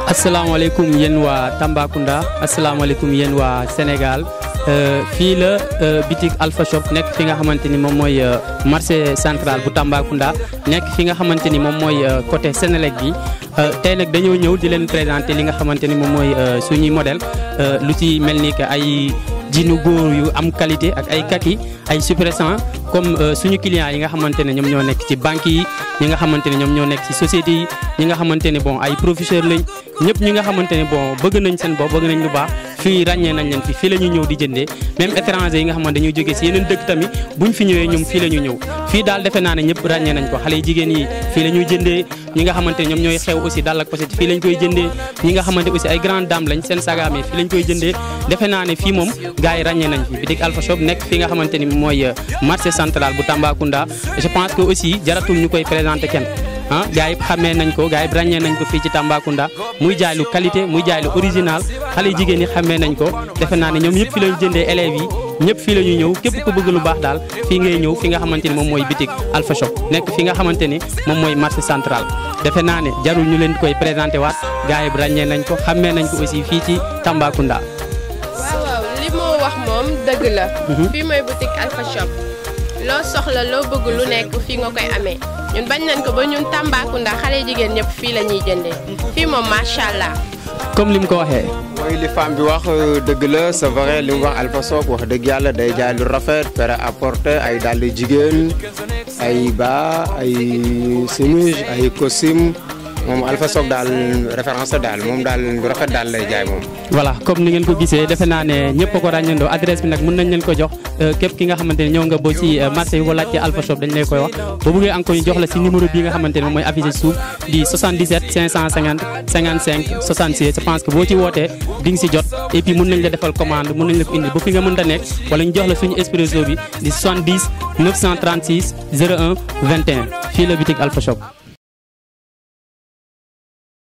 asalaamaaleykum yéen waa Tambacounda asalaamaaleykum yéen waa Sénégal fii la bitik Alpha Shop nekk fi nga xamante ni moom mooy marché central bu Tambacounda nekk fi nga xamante ni moom mooy côté Sénélec bi tey nag dañoo ñëw di leen présenter li nga xamante ni moom mooy suñuy modèle lu ci mel ni que ay jinu góor yu am qualité ak ay kaki ay suppressant comme suñu clients yi nga xamante ne ñoom ñoo nekk ci banques yi ñi nga xamante ne ñoom ñoo nekk ci sociétés yi ñi nga xamante ne bon ay professeurs lañ ñëpp ñi nga xamante ne bon bëgg nañ seen bopp bëgg nañ lu baax fii ràññee nañ leen fi fii la ñu ñëw di jëndee même étranger yi nga xamante dañuy jógee ci yeneen dëkk tamit buñ fi ñëwee ñoom fii la ñu ñëw fii daal defe naa ne ñëpp ràññee nañ ko xale yi jigéen yi fii la ñuy jëndee ñi nga xamante ne ñoom ñooy xew aussi dal ak pochette fii lañ koy jëndee ñi nga xamante aussi ay grande dame lañ seen sagaame fii lañ koy jëndee defe naa ne fii moom gars yi ràññee nañ fi bitik Alpha Shop nekk fii nga xamante ni mooy marché central bu Tambacounda je pense que aussi jaratul ñu koy présenter kenn ah gars yi xamee nañ ko gars yi ràññee nañ ko fii ci Tambacounda muy jaay lu qualité muy jaay lu original xale jigéen ñi xamee nañ ko defe naa ne ñoom ñëpp fi lañu jëndee élèves yi ñëpp fii la ñuy ñëw képp ku bëgg lu baax daal fii ngay ñëw fi nga xamante ni moom mooy bitik Alpha Shop nekk fi nga xamante ni moom mooy marché central defe naa ne jarul ñu leen koy présenté waat gars yi ràññee nañ ko xamee nañ ko aussi fii ci Tambacounda. waaw waaw li moo wax moom dëgg la. fii mooy boutique Alpha Shop loo soxla loo bëgg lu nekk fii nga koy amee ñun bañ nañ ko ba ñun Tambacounda xale jigéen ñëpp fii la ñuy jëndee fii moom macha allah. comme li mu ko waxee. mooy li femme bi wax dëgg la c'est vrai li mu wax Alpha Shop wax dëgg yàlla day jaay lu rafet prêt à porter ay dàll jigéen ay bas ay chemise ay costume moom Alpha Shop daal référence la daal moom daal lu rafet daal lay jaay moom. voilà comme ni ngeen ko gisee defe naa ne ñëpp a ko ràññandoo adresse bi nag mën nañ leen ko jox képp ki nga xamante ne ñëw nga ba ci marché yi wala ci Alpha Shop dañ lay koy wax boo bëggee encore ñu jox la si numéro bii nga xamante ne moom mooy affiché suuf di 77 550 55 66 je pense que boo ci wootee di nga si jot et puis mën nañ la defal commande mën nañ la ko indi ba fi nga mën a nekk wala ñu jox la suñu expresso bi di 70 936 01 21 fii la bitik Alpha Shop